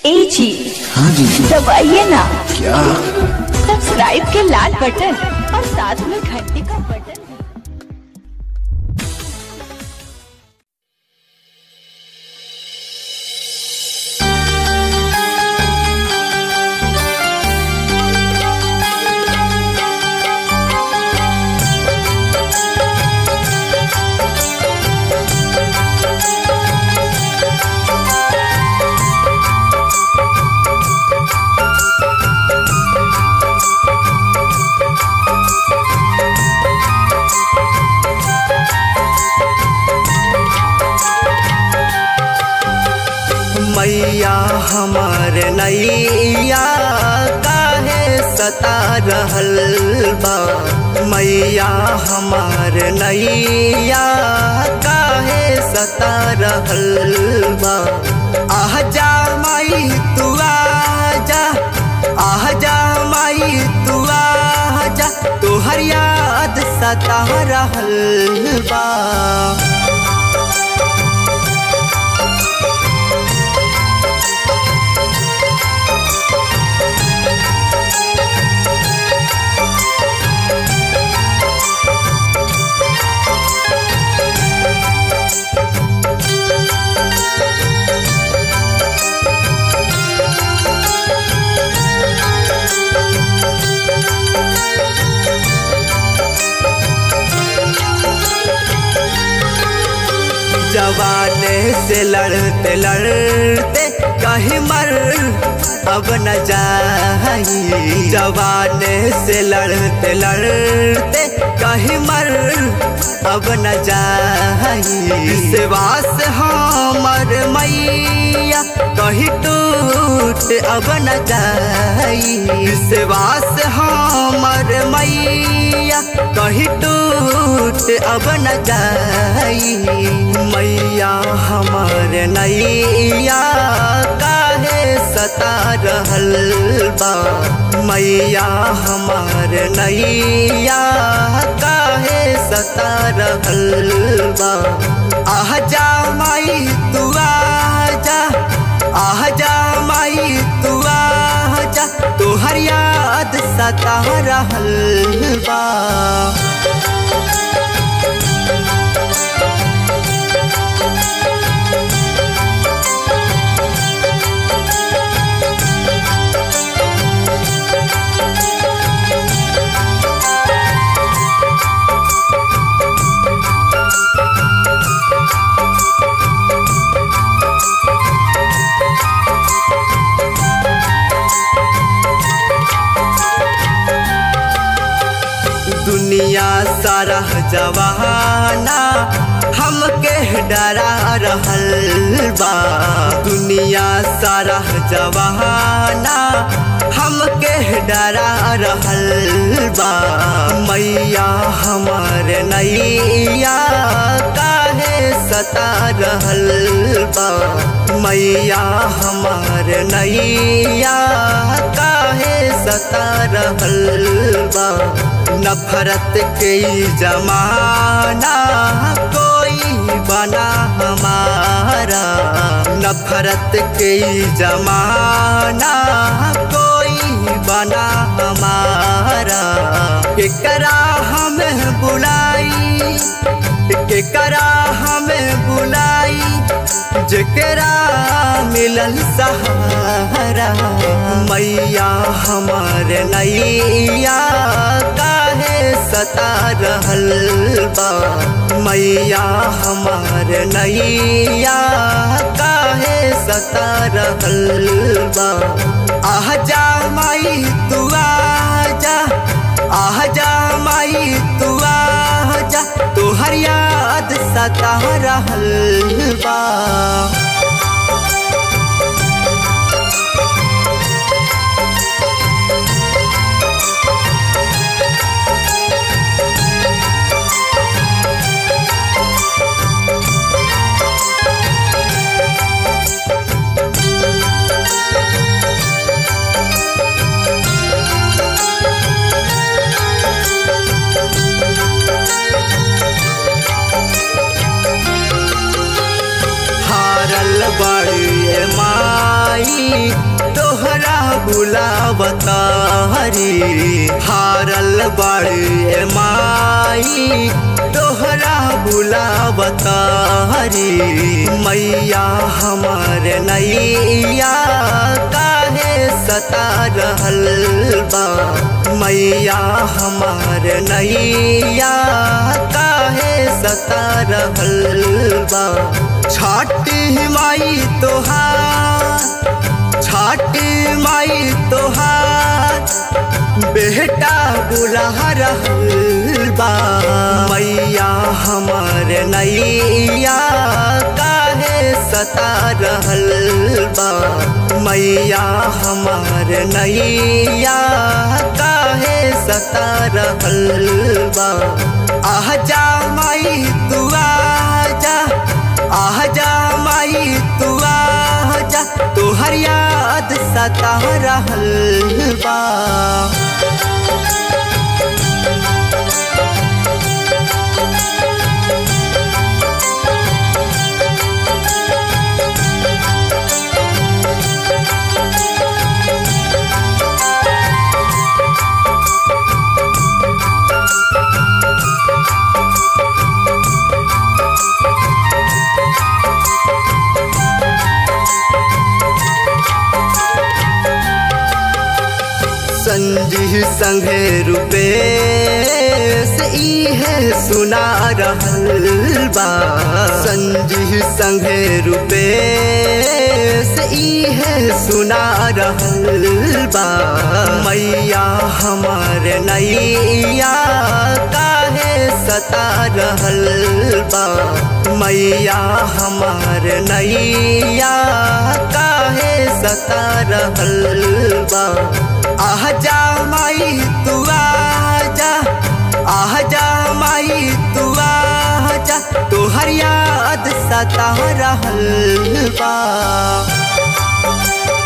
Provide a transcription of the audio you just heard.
ए जी हाँ जी दबाइए ना क्या सब्सक्राइब के लाल बटन और साथ में घंटी का बटन मैया हमार नैया काहे सता रहल बा मैया हमार नैया काहे सता रहल बा आह जा माई तू आजा आह जा माई तू आजा तोहर याद सता रहल बा जवाने से लड़ते लड़ते कहीं मर अब न जाई जवाने से लड़ते लड़ते कहीं मर अब न जाई विश्वास हमर मैया कहीं टूट अब न जाई विश्वास हमर मैया कहीं टूट अब न जाई मैया हमार नैया काहे सता रहल बा मैया हमार नैया काहे सता रहल बा आह जा माई तू आजा आह जा माई तू आजा तोहर याद सता रहल बा दुनिया सारा जवाना हमके डरा रहल बा दुनिया सारा जवाना हमके डरा रहल बा मैया हमार नैया काहे सता रहल बा मैया हमार नैया काहे सता रहल बा नफरत के जमाना कोई बना हमारा नफरत के जमाना कोई बना हमारा केकरा हमें बुलाई केकरा हमें बुलाई जकरा मिलल सहारा मैया हमार नैया काहे सता रहल बा मैया हमार नैया काहे सता रहल बा आह जा माई तू आजा आह जा माई तू आजा तोहर याद सता रहल बा हारल बुलावतारी हारल बड़े माई तोहरा बुलावतारी मैया हमार नैया काहे सता रहल बा मैया हमार नैया काहे सता रहल बा छाटी माई तोहार छाटी माई तोहार बेटा बुला रहल बा मैया हमार नैया काहे सता रहल बा मैया हमार नैया काहे सता रहल बा आह जा माई तू आजा आह जा माई तू आजा तोहर याद सता रहल बा संजी संगे रूपेश इहे सुना रहल बा संजी संगे रूपेश इहे सुना रहल बा मैया हमार नैया काहे सता रहल बा मैया हमार नैया काहे सता रहल बा आह जा माई तू आजा आह जा माई तू आजा तोहर याद सता रहल बा